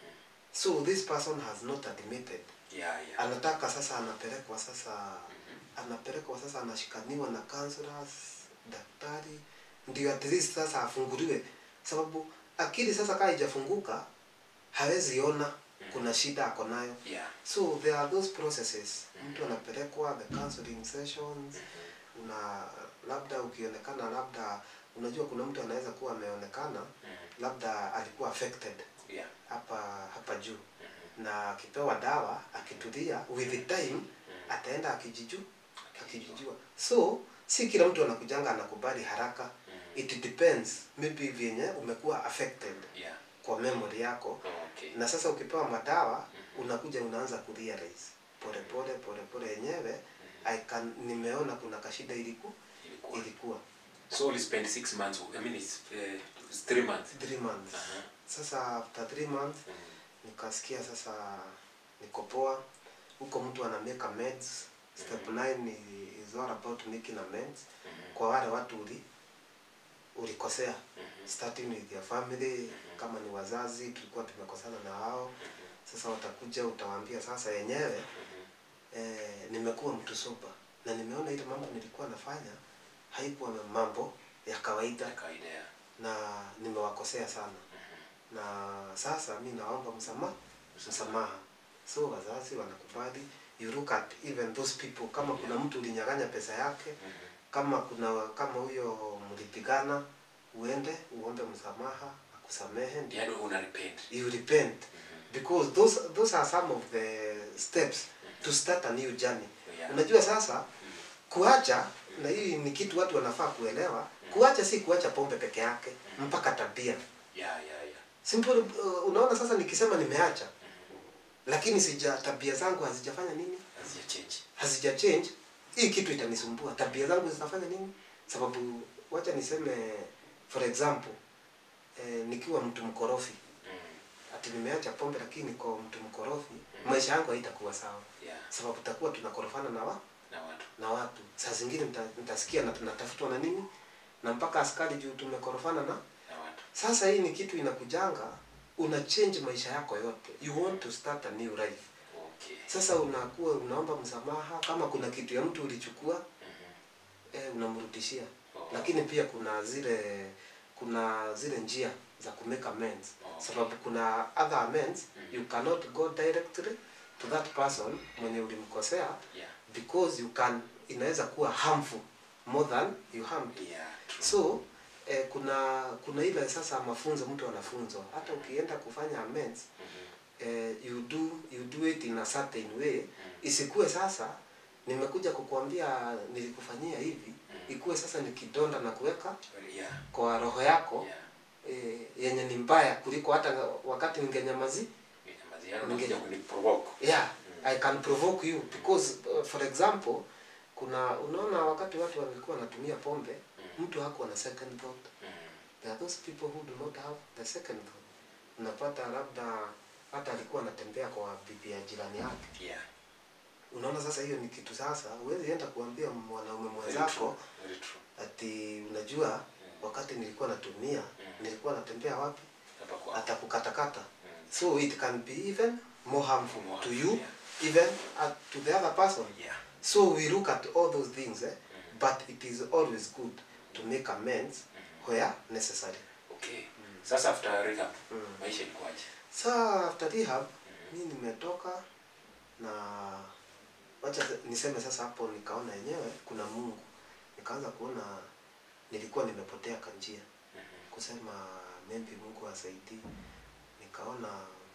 so this person has not admitted
yeah yeah
anataka sasa anapelekwa sasa
Mhm.
anapelekwa sasa anashikaniwa na counselors daktari ndio at least sasa afunguliwe sababu akili sasa kaa ijafunguka hawezi ona kuna shida ako nayo
yeah
so there are those processes
Mhm.
mtu anapelekwa the counseling sessions
Mhm.
una labda ukionekana labda unajua kuna mtu anaweza kuwa ameonekana
Mhm.
labda alikuwa affected
yeah
hapa hapa juu
Mhm.
na akipewa dawa akitulia with the time
Mhm.
ataenda akijiju akijijua so si kila mtu anakujanga anakubali haraka
Mhm.
it depends maybe vyenye umekuwa affected
yeah
kwa memory yako
okay
na sasa ukipewa madawa
Mhm.
unakuja unaanza kurealize pole pole pole pole yenyewe
Mhm.
I can nimeona kuna kashida iliku
ilikuwa
ilikuwa
so we spend six months i mean it's, uh, it's three months
three months
Aha.
sasa after three months
Mhm.
nikasikia sasa niko poa huko mtu ana make amends step 9 is all about making amends
Mhm.
kwa wale watu uli ulikosea
Mhm.
starting with your family
Mhm.
kama ni wazazi tulikuwa tumekosana na wao
Mhm.
sasa watakuja utawaambia sasa yenyewe
Mhm.
eh, nimekuwa mtu soba na nimeona ile mambo nilikuwa nafanya haikuwa mambo ya kawaida
ya kawaida ya
na nimewakosea sana
Mhm.
na sasa mi naomba msamaha msamaha so wazazi wanakubali you look at even those people kama kuna mtu ulinyang'anya pesa yake
Mhm.
kama kuna kama huyo mlipigana uende uombe msamaha akusamehe ndio
yaani una repent
you repent
Mhm.
because those those are some of the steps to start a new journey
Yeah.
unajua sasa
Mhm.
kuacha na hii ni kitu watu wanafaa kuelewa kuacha si kuacha pombe peke yake mpaka tabia
yeah yeah yeah
simple uh, unaona sasa nikisema nimeacha
Mhm.
lakini sija tabia zangu hazijafanya nini
hazija change
hazija change hii kitu itanisumbua tabia zangu zitafanya nini sababu wacha niseme for example eh, nikiwa mtu mkorofi
Mhm.
ati nimeacha pombe lakini niko mtu mkorofi maisha yangu haitakuwa sawa
yeah
sababu tutakuwa tunakorofana na wa,
na watu
na watu saa zingine nita- nitasikia na tunatafutwa na nini na mpaka askari juu tumekorofana na
na watu
sasa hii ni kitu inakujanga una change maisha yako yote you want to start a new life
okay
sasa unakuwa unaomba msamaha kama kuna kitu ya mtu ulichukua
Mhm.
eh, unamrudishia
Oh.
lakini pia kuna zile kuna zile njia za kumake amends
Okay.
sababu kuna other amends
Mm.
you cannot go directly to that person mwenye ulimkosea
yeah
because you can inaweza kuwa harmful more than you harmed
yeah true
so eh, kuna kuna ile sasa mafunzo mtu anafunzwa hata ukienda kufanya amends
Mhm.
eh, you do you do it in a certain way
Mhm.
isikuwe sasa nimekuja kukuambia nilikufanyia hivi ikuwe sasa ni kidonda na kuweka
yeah
kwa roho yako
yeah
eh, yenye ni mbaya kuliko hata wakati ningenyamazi
Inamaziano
Ninge-
unakuja kuniprovoke
yeah
Mm.
i can provoke you because uh, for example kuna unaona wakati watu walikuwa wanatumia pombe
Mm.
mtu hakuwa na second thought
Mhm.
there are those people who do not have the second thought unapata labda hata alikuwa anatembea kwa bibi ya jirani yake
yeah
unaona sasa hiyo ni kitu sasa huwezi enda kuambia mwanaume
Very
mwenzako
true. Very true.
ati unajua wakati nilikuwa natumia nilikuwa natembea wapi
Hapa kwa.
atakukatakata
Mm.
so it can be even more harmful
More
to
harmful,
you
yeah.
even uh, to the other person
Yeah.
so we look at all those things eh? but it is always good to make amends where necessary
Okay. Sasa after rehab,
Mm.
maisha ilikuwaje?
sa after rehab mi nimetoka na wacha niseme sasa hapo nikaona yenyewe kuna mungu nikaanza kuona nilikuwa nimepotea kanjia kusema maybe mungu asaidii nikaona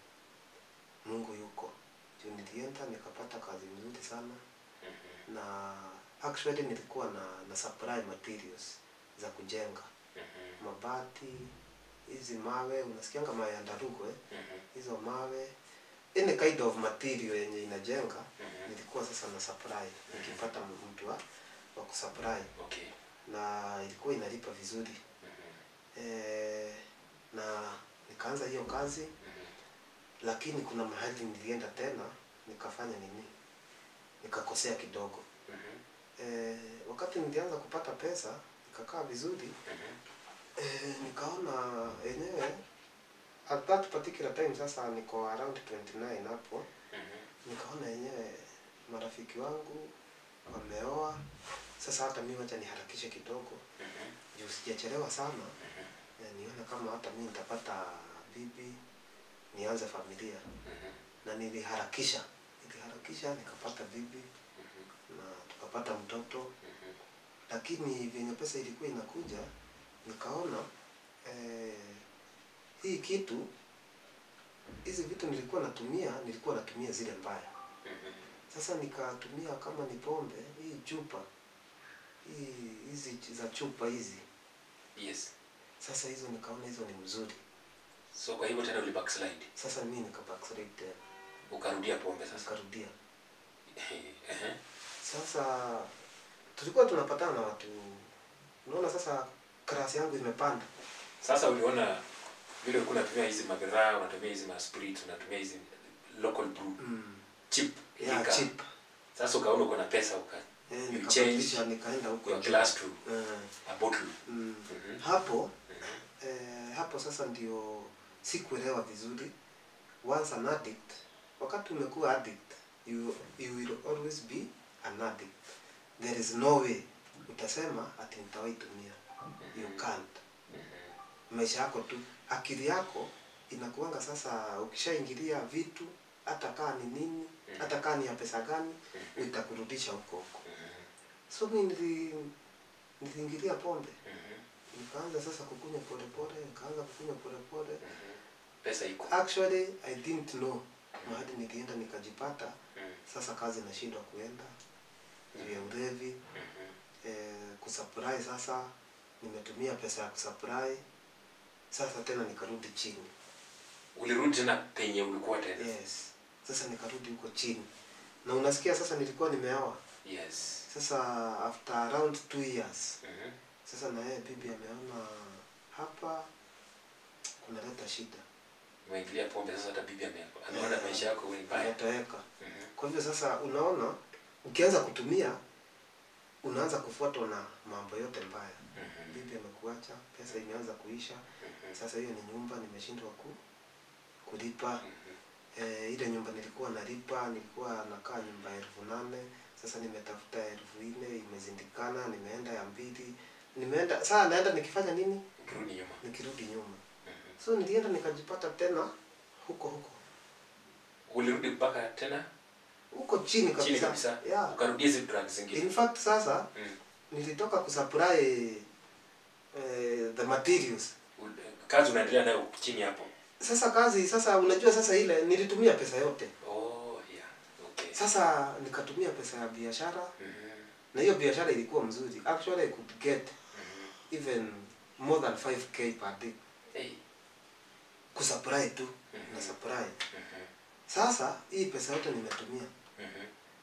mungu yuko juu nilienda nikapata kazi mzuri sana na actually nilikuwa na, na supply materials za kujenga mabati hizi mawe unasikianga mawe ya ndarugu eh? hizo mawe any kind of material yenye inajenga nilikuwa sasa na supply nikipata mtu wa, wa kusupply
Okay.
na ilikuwa inalipa vizuri e, na nikaanza hiyo kazi lakini kuna mahali nilienda tena nikafanya nini nikakosea kidogo e, wakati nilianza kupata pesa nikakaa vizuri e, nikaona yenyewe at that particular time sasa niko around 29 hapo nikaona yenyewe marafiki wangu wameoa sasa hata mi wacha niharakishe kidogo juu sijachelewa sana na nione kama hata mi nitapata bibi nianze familia na niliharakisha niliharakisha nikapata bibi na tukapata mtoto lakini vyenye pesa ilikuwa inakuja nikaona eh, hii kitu hizi vitu nilikuwa natumia nilikuwa natumia zile mbaya sasa nikatumia kama ni pombe hii chupa hii hizi za chupa hizi
Yes.
sasa hizo nikaona hizo ni mzuri
So kwa hivyo tena uli backslide.
sasa mi nikabackslide tena
Ukarudia pombe sasa.
nikarudia
Ehe.
sasa tulikuwa tunapatana na watu unaona sasa klasi yangu imepanda
Sasa uliona vile ulikuwa unatumia hizi mabiraa, unatumia hizi masprit, unatumia hizi local brew,
mm.
cheap
yeah,
liquor.
cheap
Sasa ukaona uko na pesa uka
eh,
you
nikabadilisha nikaenda huko
your
juu.
glass to
eh,
a bottle.
mm.
Mhm.
hapo eh, hapo sasa ndio sikuelewa vizuri once an addict wakati umekuwa addict you, you will always be an addict there is no way utasema ati nitawahi tumia you can't maisha yako tu akili yako inakuanga sasa ukishaingilia vitu hata kaa ni nini hata kaa ni ya pesa gani itakurudisha huko huko so mi nili niliingilia pombe nikaanza sasa kukunywa polepole nikaanza kukunywa polepole
Pesa iko.
actually i didn't know mahali nilienda nikajipata sasa kazi nashindwa kuenda juu ya ulevi eh, kusupply sasa nimetumia pesa ya kusupply sasa tena nikarudi chini
Ulirudi tena penye ulikuwa tena.
yes sasa nikarudi huko chini na unasikia sasa nilikuwa nimeoa
Yes.
sasa after around two years
Mhm.
sasa na yeye bibi ameona hapa kunaleta shida
Umeingilia pombe sasa hata bibi ame- ameona maisha yako wewe ni mbaya.
inatoweka
Mhm.
kwa hivyo sasa unaona ukianza kutumia unaanza kufuatwa na mambo yote mbaya
Mhm.
bibi amekuacha pesa imeanza kuisha sasa hiyo ni nyumba nimeshindwa ku kulipa
Mhm.
e, ile nyumba nilikuwa nalipa nilikuwa nakaa nyumba elfu nane sasa nimetafuta elfu nne imezindikana nimeenda ya mbili nimeenda saa naenda nikifanya nini
Ukirudi nyuma.
nikirudi nyuma
Mhm.
so nilienda nikajipata tena huko huko
Ulirudi mpaka tena
huko chini kabisa,
chini kabisa.
Yeah.
Ukarudia hizi drugs zingine.
in fact sasa
Mm.
nilitoka kusupply eh, the materials
Ul- Kazi unaendelea nayo chini hapo.
sasa kazi sasa unajua sasa ile nilitumia pesa yote
Oh, yeah. Okay.
sasa nikatumia pesa ya biashara
Mhm.
na hiyo biashara ilikuwa mzuri actually I could get
Mhm.
even more than 5k per day
Hey.
kusupply tu
Mhm.
na supply
Mhm.
sasa hii pesa yote nimetumia
Mhm.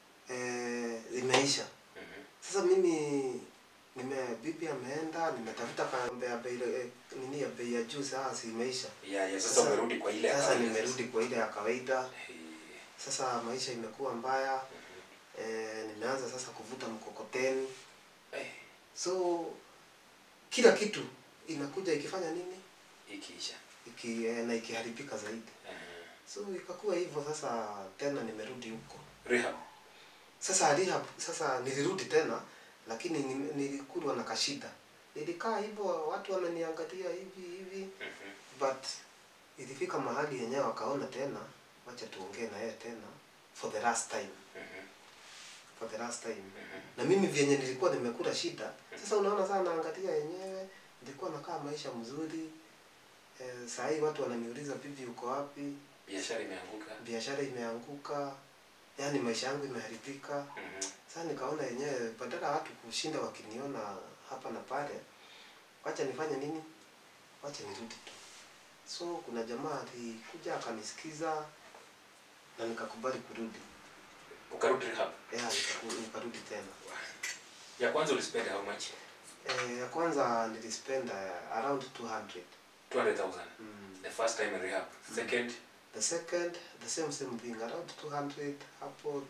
eh, imeisha
Mhm.
sasa mimi nime bibi ameenda nimetafuta kambe ya bei eh, nini ya bei ya juu sasa imeisha
Yeah, yeah. Sasa
Sasa-
umerudi kwa ile ya
sasa
kawaida
nimerudi kwa ile ya kawaida
Hey.
sasa maisha imekuwa mbaya eh, nimeanza sasa kuvuta mkokoteni
Eh,
so kila kitu inakuja ikifanya nini
ikiisha.
iki, eh, na ikiharibika zaidi
Eh,
so ikakuwa hivyo sasa tena nimerudi huko
rehab.
sasa rehab sasa nilirudi tena lakini ni- nilikulwa na kashida nilikaa hivyo watu wananiangalia hivi hivi
Mhm.
but ilifika mahali yenyewe wakaona tena wacha tuongee na yeye tena for the last time
Mhm.
for the last time
Mhm.
na mimi vyenye nilikuwa nimekula shida sasa unaona sana naangalia yenyewe nilikuwa nakaa maisha mzuri eh, saa hii watu wananiuliza bibi uko wapi
Biashara imeanguka.
biashara imeanguka yaani maisha yangu imeharibika
Mhm.
sasa nikaona yenyewe badala watu kushinda wakiniona hapa na pale wacha nifanye nini wacha nirudi tu so kuna jamaa alikuja akanisikiza na nikakubali kurudi
Ukarudi rehab.
yeah, nikaku- nikarudi tena
Ya kwanza ulispend how much?
Eh, ya kwanza nilispend uh, around 200
200,000.
mm.
The first time in rehab. Second,
the second the same same thing around 200 hapo 250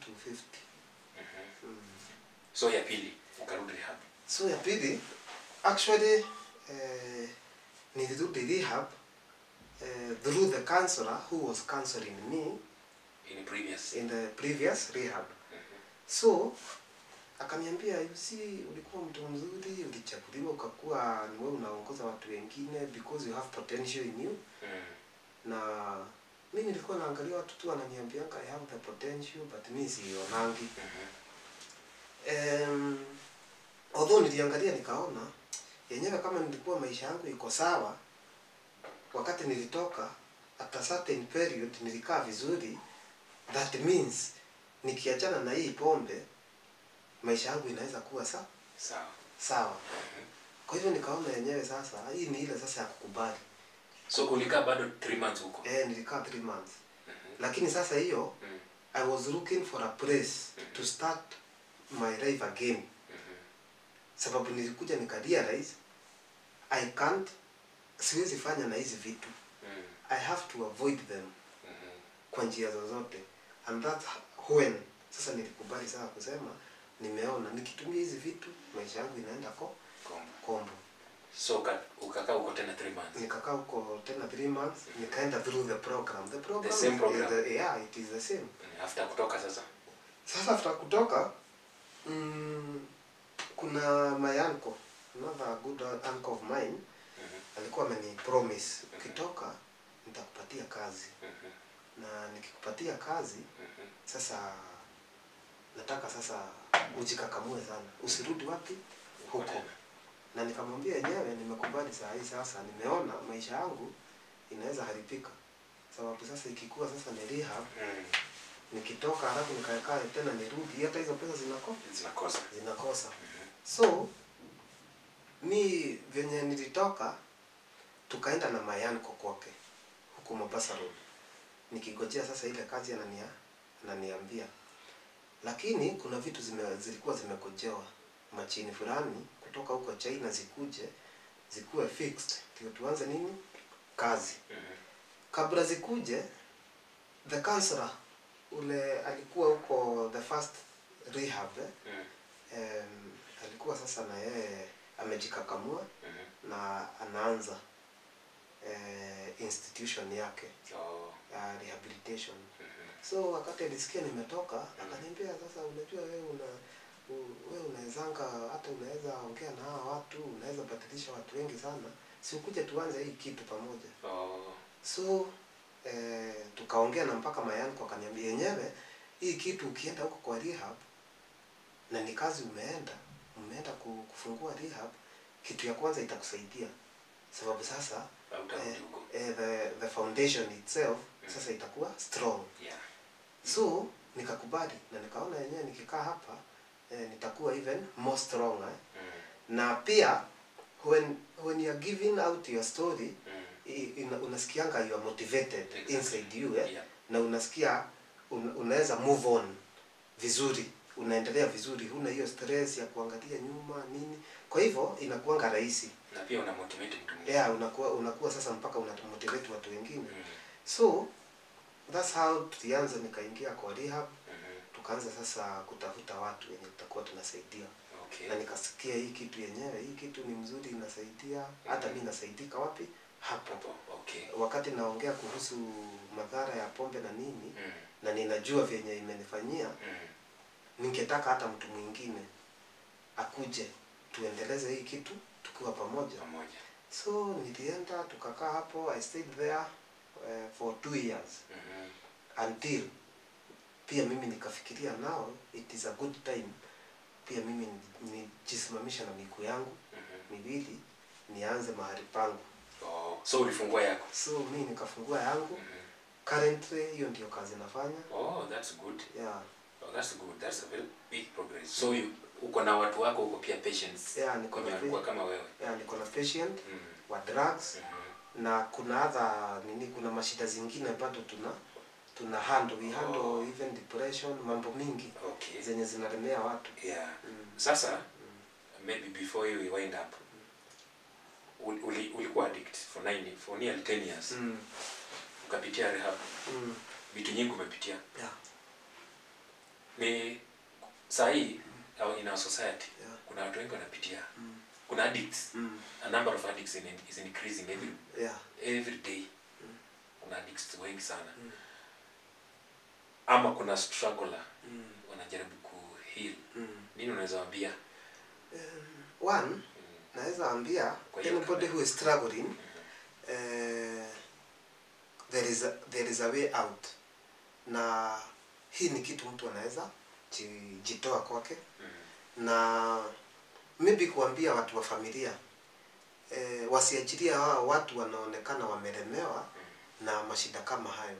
mhm.
mm.
so ya pili ukarudi rehab.
so ya pili actually eh, nilirudi rehab eh, through the counselor who was counseling me
In previous.
in the previous rehab
Mhm.
so akaniambia you see ulikuwa mtu mzuri ulichaguliwa ukakuwa ni wewe unaongoza watu wengine because you have potential in you
Mm.
na mi nilikuwa naangalia watu tu wananiambianga I have the potential but mi sionangi
Mhm.
um, although niliangalia nikaona yenyewe kama nilikuwa maisha yangu iko sawa wakati nilitoka at a certain period nilikaa vizuri that means nikiachana na hii pombe maisha yangu inaweza kuwa sa
Sawa.
sawa
Mhm.
kwa hivyo nikaona yenyewe sasa hii ni ile sasa ya kukubali
So ulikaa bado 3 months huko.
eh, nilikaa three months
Mhm.
lakini sasa hiyo
Mm.
I was looking for a place to start my life again
Mhm.
sababu nilikuja nikarealize I can't siwezi fanya na hizi vitu
Mm.
I have to avoid them
Mhm.
kwa njia zozote and that's when sasa nilikubali sana kusema nimeona nikitumia hizi vitu maisha yangu inaenda ko
Kombo.
kombo
So uka- ukakaa huko tena 3 months.
nikakaa huko tena three months nikaenda through the program the program
The same
is
program?
the, yeah it is the same
Mm. After kutoka sasa.
sasa after kutoka mm, kuna my uncle another good uncle of mine
Mhm.
alikuwa ameni promise ukitoka nitakupatia kazi
Mhm.
na nikikupatia kazi
Mhm.
sasa nataka sasa ujikakamue sana usirudi wapi
Huko
huko
tena.
na nikamwambia yenyewe nimekubali saa hii sasa nimeona maisha yangu inaweza haribika sababu sasa ikikuwa sasa ni rehab
Mm.
nikitoka halafu nikaekaa tena nirudi hata hizo pesa zinako
Zinakosa.
zinakosa
Mhm.
so mi venye nilitoka tukaenda na mayanko kwake huku Mombasa Road nikigojea sasa ile kazi anania ananiambia lakini kuna vitu zime, zilikuwa zimegojewa machini fulani kutoka huko China zikuje zikuwe fixed ndio tuanze nini kazi
Mhm.
kabla zikuje the counselor ule alikuwa huko the first rehab eh?
Mm.
um, alikuwa sasa na yeye amejikakamua
Mhm.
na anaanza eh, institution yake
Oh.
ya rehabilitation
Mhm.
so wakati alisikia nimetoka akaniambia sasa unajua wewe una u- wewe unawezanga hata unaweza ongea na hawa watu unaweza badilisha watu wengi sana si ukuje tuanze hii kitu pamoja
Oh.
so eh, tukaongea na mpaka mayangu akaniambia yenyewe hii kitu ukienda huko kwa rehab na ni kazi umeenda umeenda ku- kufungua rehab kitu ya kwanza itakusaidia sababu sasa
Hautarudi
eh,
huko.
eh, the, the foundation itself sasa itakuwa strong
Yeah.
so nikakubali na nikaona yenyewe nikikaa hapa eh, nitakuwa even more stronger
Mm.
na pia when when you are giving out your story
Mm.
i- ina- unasikianga you are motivated
Exactly.
inside you eh?
Yeah.
na unasikia un, unaweza move on vizuri unaendelea vizuri huna hiyo stress ya kuangalia nyuma nini kwa hivyo inakuanga rahisi
Na pia una motivate mtu mwingine.
yeah, unakuwa unakuwa sasa mpaka unamotivate watu wengine
Mm.
so that's how tulianza nikaingia kwa rehab
Mhm.
tukaanza sasa kutafuta watu wenye tutakuwa tunasaidia
Okay.
na nikasikia hii kitu yenyewe hii kitu ni mzuri inasaidia hata mi nasaidika wapi hapo
Hapo. Okay.
wakati naongea kuhusu madhara ya pombe na nini
Mm.
na ninajua vyenye imenifanyia
Mm.
ningetaka hata mtu mwingine akuje tuendeleze hii kitu tukiwa pamoja
Pamoja.
so nilienda tukakaa hapo i stayed there uh, for two years
Mhm.
until pia mimi nikafikiria nao it is a good time pia mimi ni- nijisimamisha na miguu yangu
Mhm.
miwili nianze mahali pangu
Oh, so ulifungua yako.
so mi nikafungua yangu
Mhm.
currently hiyo ndio kazi nafanya
Oh, that's good.
yeah.
Oh, that's good. That's a very big progress. So you, uko na watu wako uko pia patients.
Yeah, niko
Wenye
na
walikuwa
pa-
kama wewe.
yeah, niko na patient
Mm.
wa drugs
Mhm.
na kuna other nini kuna mashida zingine bado tuna tuna handle we handle
Oh.
even depression mambo mingi
Okay.
zenye zinalemea watu
Yeah.
mm.
Sasa maybe before you wind up uli, uli, ulikuwa addict for nine for nearly 10 years.
Mm.
Ukapitia rehab.
Mm.
Vitu nyingi umepitia.
Yeah.
Ni saa hii au in our society
Yeah.
kuna watu wengi wanapitia.
Mm.
Kuna addicts.
Mm.
A number of addicts in, is increasing every
Yeah.
every day
Mm.
kuna addicts wengi sana
Mm.
ama kuna struggler
Mm.
wanajaribu kuheal
Mm.
nini unaweza waambia
Um, one
Mm,
naweza ambia
Kwa hiyo
anybody
kama-
who is struggling
mhm,
eh, there is a, there is a way out na hii ni kitu mtu anaweza ji- jitoa kwake
mhm,
na maybe kuambia watu wa familia eh, wasiachilia hao watu wanaonekana wamelemewa na mashida kama hayo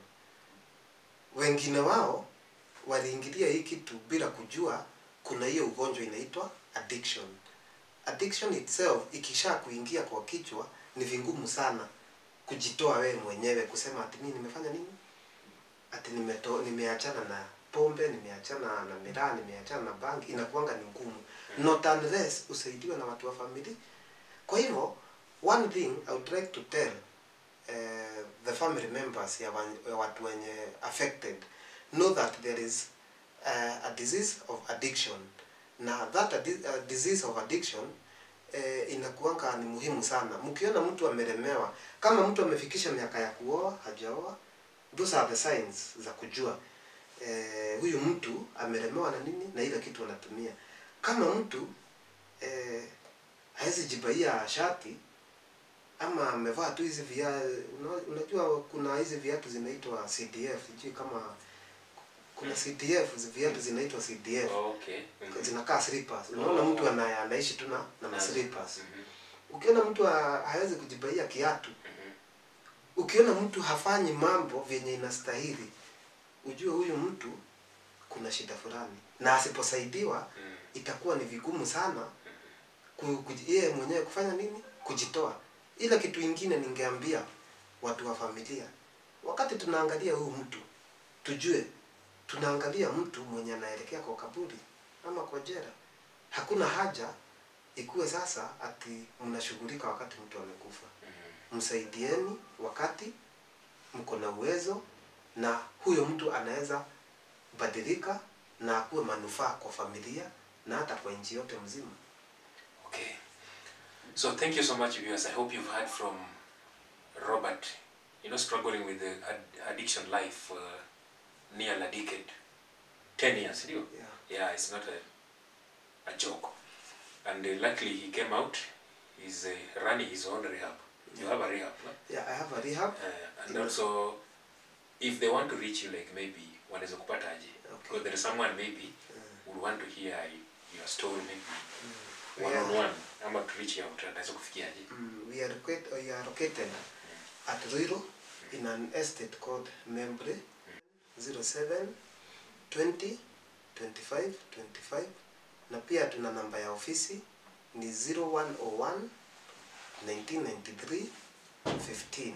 wengine wao waliingilia hii kitu bila kujua kuna hiyo ugonjwa inaitwa addiction addiction itself ikisha kuingia kwa kichwa ni vingumu sana kujitoa wewe mwenyewe kusema ati mimi nimefanya nini ati nimeto, nimeachana na pombe nimeachana na miraa nimeachana na bangi inakuanga ni ngumu not unless usaidiwe na watu wa family kwa hivyo one thing i would like to tell uh, the family members ya wa- ya watu wenye affected know that there is uh, a disease of addiction na that adi- uh, disease of addiction eh, inakuanga ni muhimu sana mkiona mtu amelemewa kama mtu amefikisha miaka ya kuoa hajaoa those are the signs za kujua eh, huyu mtu amelemewa na nini na ile kitu anatumia kama mtu eh, hawezi jibaia shati ama amevaa tu hizi via una- unajua kuna hizi viatu zinaitwa CDF sijui kama kuna CDF hizi viatu zinaitwa CDF
okay mhm,
zinakaa slippers unaona
Oh.
mtu ana, anaishi tu na na
Nazo.
slippers
mhm,
ukiona mtu ha- hawezi kujibaia kiatu
mhm,
ukiona mtu hafanyi mambo vyenye inastahili ujue huyu mtu kuna shida fulani na asiposaidiwa
mhm,
itakuwa ni vigumu sana ku- kuji- yeye mwenyewe kufanya nini kujitoa ila kitu ingine ningeambia watu wa familia wakati tunaangalia huyu mtu tujue tunaangalia mtu mwenye anaelekea kwa kaburi ama kwa jera hakuna haja ikuwe sasa ati mnashughulika wakati mtu amekufa
mhm.
msaidieni wakati mko na uwezo na huyo mtu anaweza badilika na akuwe manufaa kwa familia na hata kwa nchi yote mzima
Okay. So thank you so much, viewers. I hope you've heard from Robert, you know, struggling with the ad- addiction life for near a decade. 10 years, you know?
yeah.
Yeah, it's not a, a joke. And uh, luckily he came out. He's uh, running his own rehab. You have a rehab, no?
yeah, I have a rehab
Uh, and
Yeah.
also, if they want to reach you, like maybe wanaweza kupata aje?
Okay.
Because there is someone maybe
Mm.
would want to hear your story, maybe
We
one on
are,
one, ama to reach out, anaweza kufikia aje?
mm, we are, located, we are located at Ruiru in an estate called Membre 07 20 25 25 na pia tuna namba ya ofisi ni 0101 1993 15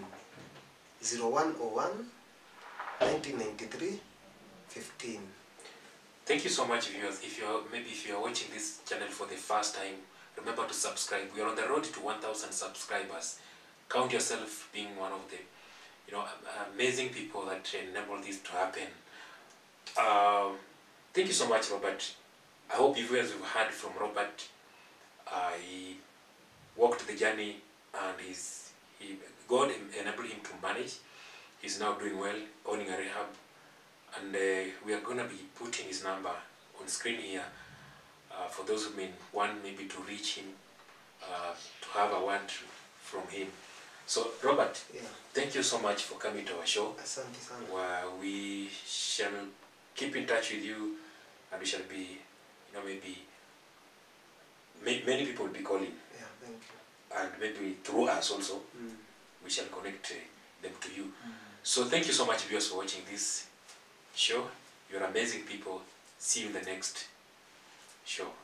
0101 1993 15
Thank you so much, viewers. If you're maybe if you're watching this channel for the first time, remember to subscribe. We are on the road to 1,000 subscribers. Count yourself being one of the, you know, am- amazing people that enable this to happen. Um, thank you so much, Robert. I hope you guys have heard from Robert. Uh, he walked the journey and he's, he, God en- enabled him to manage. He's now doing well, owning a rehab. And uh, we are going to be putting his number on screen here uh, for those who may want maybe to reach him, uh, to have a word from him. So, Robert,
Yeah,
thank you so much for coming to our show.
asante sana.
Where we shall keep in touch with you and we shall be, you know, maybe ma- many people will be calling
Yeah, thank you.
and maybe through us also
Mm.
we shall connect uh, them to you. So thank you so much viewers for watching this show. You're amazing people. See you in the next show.